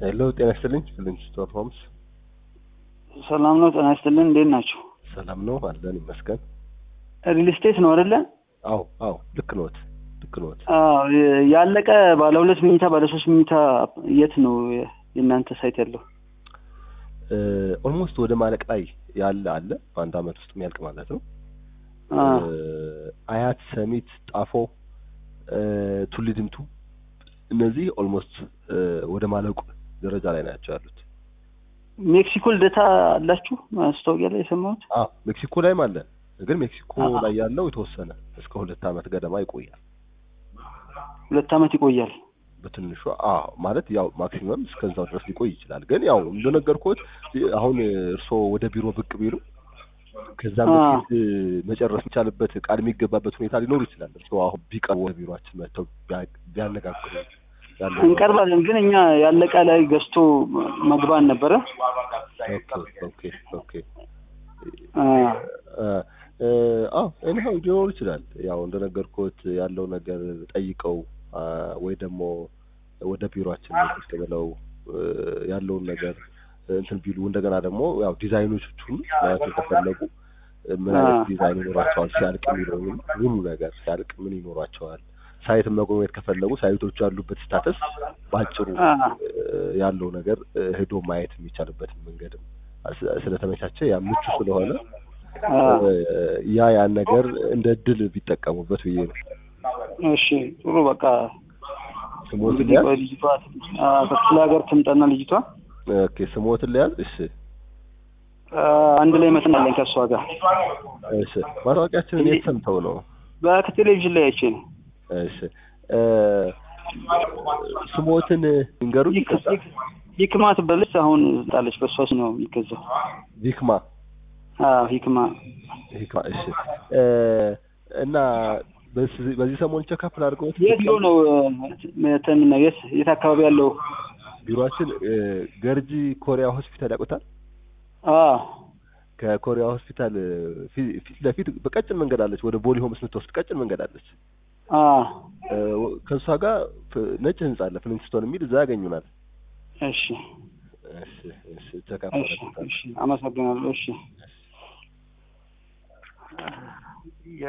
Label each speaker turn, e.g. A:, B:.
A: ሄሎ ጤና ይስጥልኝ ፍሊንስቶን ሆምስ
B: ሰላም ነው። ጤና ይስጥልን። እንዴት ናቸው?
A: ሰላም ነው አለን ይመስገን
B: ሪል ስቴት ነው አይደለ?
A: አዎ አዎ ልክ ነዎት ልክ ነዎት
B: አዎ ያለቀ ባለ ሁለት መኝታ ባለ ሶስት መኝታ የት ነው የእናንተ ሳይት ያለው?
A: ኦልሞስት ወደ ማለቅ ላይ ያለ አለ በአንድ አመት ውስጥ የሚያልቅ ማለት ነው
B: አ
A: አያት ሰሚት ጣፎ ቱሊ ድምቱ እነዚህ ኦልሞስት ወደ ማለቁ ደረጃ ላይ ናቸው ያሉት
B: ሜክሲኮ ልደታ አላችሁ? ማስታወቂያ ላይ የሰማሁት።
A: አዎ ሜክሲኮ ላይም አለ ግን ሜክሲኮ
B: አዎ።
A: ላይ ያለው የተወሰነ እስከ ሁለት አመት ገደማ ይቆያል
B: ሁለት አመት ይቆያል።
A: በትንሹ አዎ ማለት ያው ማክሲመም እስከዛው ድረስ ሊቆይ ይችላል። ግን ያው እንደነገርኩት አሁን እርስዎ ወደ ቢሮ ብቅ ቢሉ ከዛም
B: አ
A: በፊት መጨረስ የሚቻልበት ቃል የሚገባበት ሁኔታ ሊኖር ይችላል። እርስዎ አሁን ቢቀርቡ ወደ ቢሮአችን መጥተው ቢያ- ቢያነጋግሩ ያለው
B: እንቀርባለን፣ ግን እኛ ያለቀ ላይ ገዝቶ መግባን ነበረ።
A: ኦኬ ኦኬ ኦኬ
B: አ
A: እ አዎ ኤኒሃው ሊኖር ይችላል። ያው እንደነገርኩት ያለው ነገር ጠይቀው አ፣ ወይ ደግሞ ወደ ቢሮአችን ቁጭ ብለው እ፣ ያለውን ነገር እንትን ቢሉ እንደገና ደግሞ ያው ዲዛይኖቹን ማየት ከፈለጉ እ፣ ምን አይነት
B: አ
A: ዲዛይን ይኖራቸዋል ሲያልቅ የሚለውን ሙሉ ነገር ሲያልቅ ምን ይኖራቸዋል ሳይት መጎብኘት ከፈለጉ ሳይቶቹ ያሉበት ስታተስ በአጭሩ
B: አ
A: እ፣ ያለው ነገር እ፣ ሄዶ ማየት የሚቻልበትን መንገድም ስ- ስለተመቻቸ ያ ምቹ ስለሆነ
B: አ
A: እ፣ ያ ያን ነገር እንደ እድል ቢጠቀሙበት ብዬ ነው።
B: እሺ ጥሩ በቃ
A: ስሞትን
B: እንግዲህ
A: ሊያዝ
B: ቆይ ልጅቷ አ ከክፍለ ሀገር ትምጣና ልጅቷ
A: ኦኬ፣ ስሞትን ሊያዝ እሺ፣
B: አ አንድ ላይ መስናለኝ ከእሷ ጋር
A: እሺ። ማስታወቂያችንን የት ሰምተው ነው?
B: በቴሌቪዥን ላይ አይቼ ነው።
A: እሺ እ፣ ስሞትን ይንገሩኝ።
B: ይክ-
A: ይቅርታ።
B: ይክ- ሂክማ ትባላለች። አሁን ጣለች። በእሷ ስም ነው የሚገዛው።
A: ቪክማ
B: አዎ ሂክማ
A: ሂክማ። እሺ እ፣ እና በዚህ በዚህ ሰሞን ቼክአፕ ላድርገውት
B: የት ቢሮ ነው እንትን የት የት አካባቢ ያለው?
A: ቢሮአችን እ፣ ገርጂ ኮሪያ ሆስፒታል ያውቁታል?
B: አዎ
A: ከኮሪያ ሆስፒታል እ፣ ፊ- ፊት ለፊት በቀጭን መንገድ አለች፣ ወደ ቦሊ ሆምስ የምትወስድ ቀጭን መንገድ አለች።
B: አዎ
A: እ፣ ከእሷ ጋር ፍ- ነጭ ህንጻ አለ ፍሊንስቶን የሚል እዛ ያገኙናል።
B: እሺ
A: እሺ እሺ ቼክአፕ
B: እሺ
A: አደርግልዎታለሁ።
B: እሺ አመሰግናለሁ። እሺ